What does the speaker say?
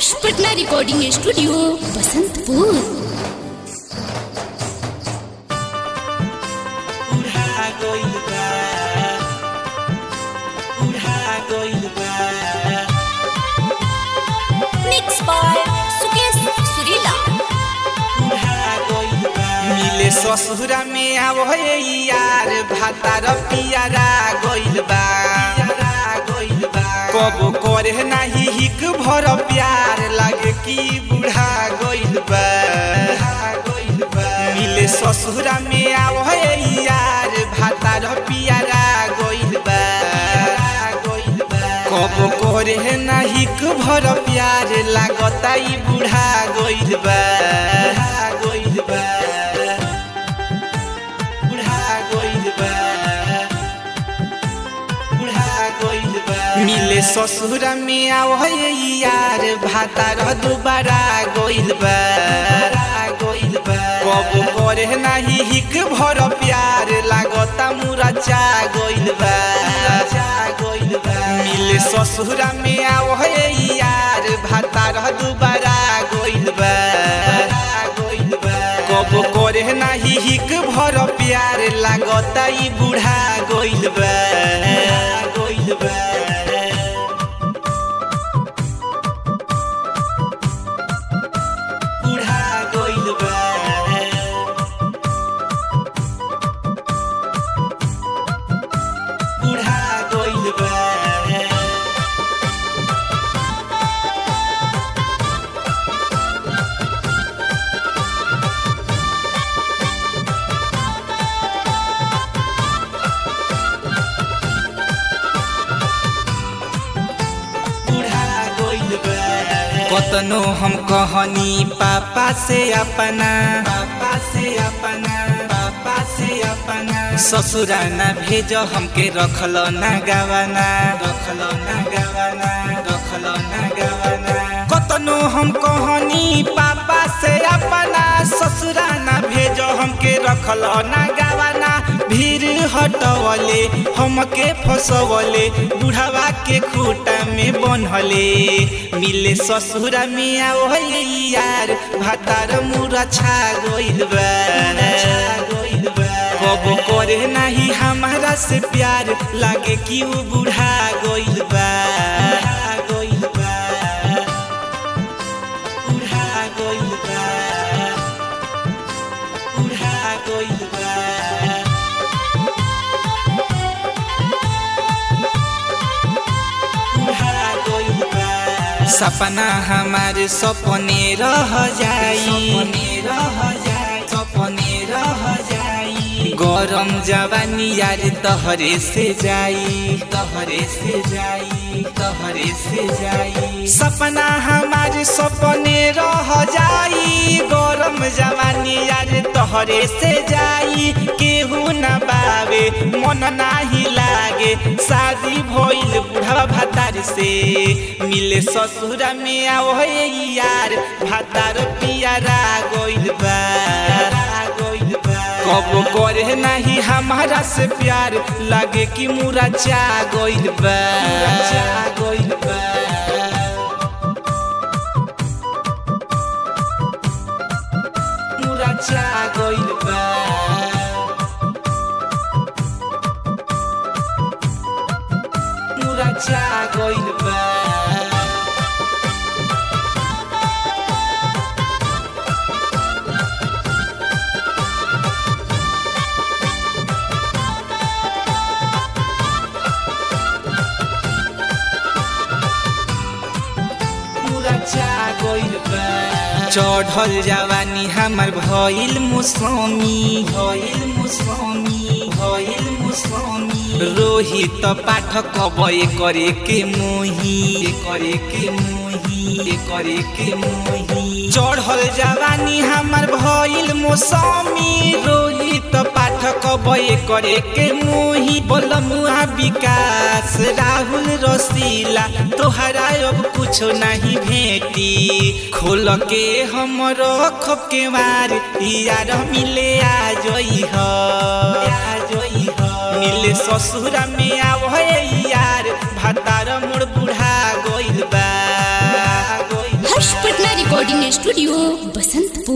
आदर्श Patna recording studio Basantpur उड़ा गइल बा उड़ा गइल बा मिक्स बाय सुकेश सुरीला उड़ा गइल बा मिले ससुरा में आवहे यार भातार पियारा गइल बा पियारा गइल बा कबो करे नाही हिक भर प्यार लागे कि बुढ़ा गइल बा बुढ़ा गइल बा मिले ससुरा में आवहे यार भातार पियारा गइल बा गइल बा कबो करे नाही हिक भर प्यार लागता ई बुढ़ा गइल बा बुढ़ा गइल बा बुढ़ा गइल बा बुढ़ा गइल बा मिले ससुरा में आवहे यार भातार दुबारा गइल बा गइल बा कबो करे नाही हिक भर प्यार लागता मुरचा गइल बा चा गइल बा मिले ससुरा में आवहे यार भातार दुबारा गइल बा गइल बा कबो करे नाही हिक भर प्यार लागता ई बुढ़ा गइल बा गइल बा बुढ़ा गइल बा बुढ़ा गइल बा बुढ़ा गइल बा कतनो हम कहनी पापा से अपना पापा से अपना पापा से अपना ससुरा ना भेज हमके रखल ना गवाना रखल ना गवाना रखल ना गवाना कतनो हम कहनी पापा से अपना ससुरा ना भेज हमके रखल ना गवाना भीड़ हटवले हमके फसवले बुढ़ावा के खूटा में बनहले मिले ससुरा में आवले यार भातार मुरा छा गइल बा कबो करे नाही हमारा से प्यार लागे कि उ बुढ़ा गइल बा गइल बा बुढ़ा गइल बा बुढ़ा गइल बा सपना हमारे सपने रह जाई सपने रह जाई सपने रह जाई गरम जवानी यार तहरे से जाई तहरे से जाई तहरे से जाई सपना हमारे सपने रह जाई गरम जवानी यार तहरे से जाई केहू न बावे मन नाही लागे शादी भइल बुढ़वा भातार से मिले ससुरा में आवहे यार भातार पियारा गइल बा गइल बा कबो करे नाही हमारा से प्यार लागे कि मुरा चा गइल बा चा गइल बा मुरा चा गइल बा मुरा चा गइल बा चढ़ल जवानी हमर भइल मुसमी भइल मुसमी भइल मुसमी रोहित पाठक बय करे के मोही करे के मोही करे के मोही चढ़ल जवानी हमर भइल मौसमी रोहित पाठक बय करे के मोही बोलमुआ विकास राहुल रसीला तोहरा अब कुछो नहीं भेटी खोल के हमर खप के मार यार मिले आ जई ह आ जई ह मिले ससुरा में आवहे यार भातार मोर बुढ़ा गइल बा गइल हर्ष पटना रिकॉर्डिंग स्टूडियो बसंतपुर